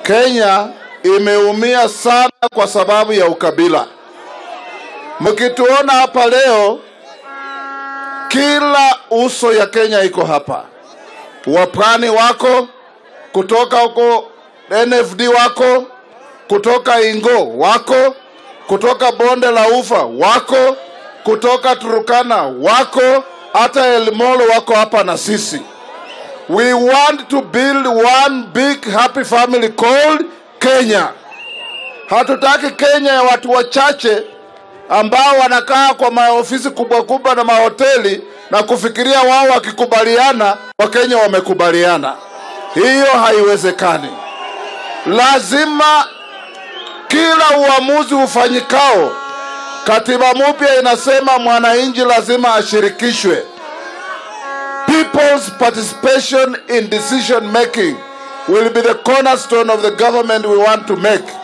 Kenya imeumia sana kwa sababu ya ukabila. Mkituona hapa leo, kila uso ya Kenya iko hapa. Wapwani wako kutoka huko, NFD wako kutoka Ingo wako kutoka bonde la Ufa wako kutoka Turukana wako hata Elmolo wako hapa na sisi. We want to build one big happy family called Kenya. Hatutaki Kenya ya watu wachache ambao wanakaa kwa maofisi kubwa kubwa na mahoteli na kufikiria wao wakikubaliana Wakenya wamekubaliana. Hiyo haiwezekani. Lazima kila uamuzi ufanyikao, katiba mpya inasema mwananchi lazima ashirikishwe. People's participation in decision making will be the cornerstone of the government we want to make.